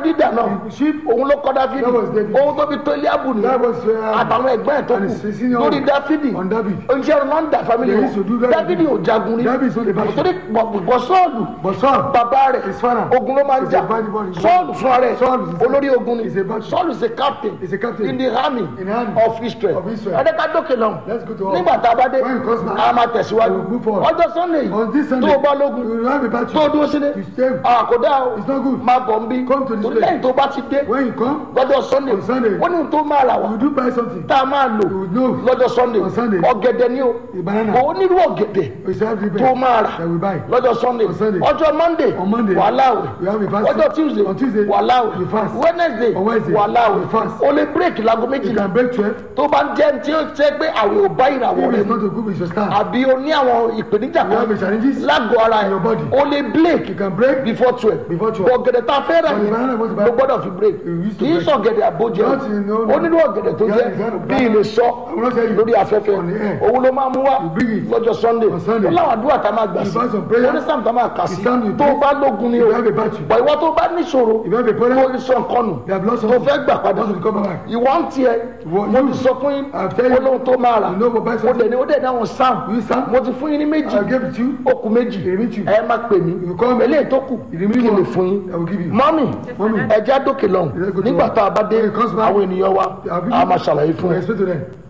dídà náà sheep òun ló kọ́ dáfídì That was David. òun tó fi tó eliabu That nìyẹn was, uh, àtàwọn ẹgbẹ́ ẹ̀ tó and kù his senior lórí dáfídì on David. oníṣẹ́ ọ̀nà ń dà fámìlì They used to do wọn very dáfídì ò jagun rí David is not a battle. torí bọ̀ sọ́ọ̀lù But Saul, bàbá rẹ̀ His father ogun ló máa ń is jà a bad boy. sọ́ọ̀lù fúnra rẹ̀ Saul is a- olórí ogun ni is a bad boy. sọ́ọ̀lù is a captain Is a captain in the army in the army of Israel of Israel. ẹ̀ẹ́dẹ́gbàdókè náà Let's go to all. nígbà tá a bá dé When it comes back, a máa tẹ̀síwájú we will move forward. ọjọ́ sunday On this tó Sunday, o bá lógun you will have a battle. tó o dúró sílé You stay. àkódà o It's not good. máa bọ̀ ń bí Come to this torí place. lẹ́yìn tó bá ti dé When you come, lọ́jọ́ sunday On Sunday. ó ní ohun tó máa rà wá you do buy something. tá a máa lò You will know. lọ́jọ́ sunday On Sunday. ọ̀gẹ̀dẹ̀ ni o A banana. kò onírú ọ̀gẹ̀dẹ̀ You shall have the tó máa rà that we buy. lọ́jọ́ sunday On Sunday. ọjọ́ monday On Monday. wàhálà We have a àwẹ̀ fast. ọjọ́ tuesday On Tuesday. wàhálà We àwẹ̀ fast. wednesday On Wednesday. wàhálà We àwẹ̀ fast. o lè break láago You méjìlá can break 12. tó bá ń jẹ́ tí ó ṣe pé àwẹ̀ ò bá ìràwọ̀ If rẹ̀ it's mu not a good with your star, àbí o ní àwọn ìpèníjà you have a kan challenges. lágọ̀ọ́ ara in your ẹ̀ body. o lè break You can break. before twelve Before 12. ọ̀gẹ̀dẹ̀ tá a fẹ́ rà But the yẹn banana was ló bad. gbọ́dọ̀ fi break You used to kì í break. sọ̀gẹ̀dẹ̀ àbójẹ Not in- no, no. onírú ọ̀gẹ̀dẹ̀ tó Yeah, jẹ́ it's not bí bad. ilé sọ I will not tell you. lórí afẹ́fẹ́ On the air. òun ló máa mú wá You bring it. lọ́jọ́ sunday On Sunday. ó láwọn àdúrà tá a máa gbà You sí buy some prayer. onísàm tá a máa kà sí The psalm you tó pray. bá lógun ni o You have a battle. bọ̀ ìwọ tó bá níṣòro If you have a tó problem, ní sọ nǹkan nù you have lost tó something. fẹ́ gbà padà Want to recover back. ìwọ ń tiẹ̀ Ìwọ- mo you. ti sọ fún yín I've tell you. olóhun tó máa rà You know what buy ó something. dẹ̀ ní ó dẹ̀ ní àwọn sam You sam. mo ti fún yín ní méjì I'll give it to you. ó kù méjì Èmi tù. ẹ má pè mí You call me. eléyìí tó kù You kí need n lè one. fún yín I will give you. mọ́mì Mọ́mì. ẹja dókè lọ́hùn Let's go to nígbà work. tá a bá dé When it comes back, àwọn ènìyàn wa I'll give a you- máa ṣàlàyé fún I ẹ explain to them.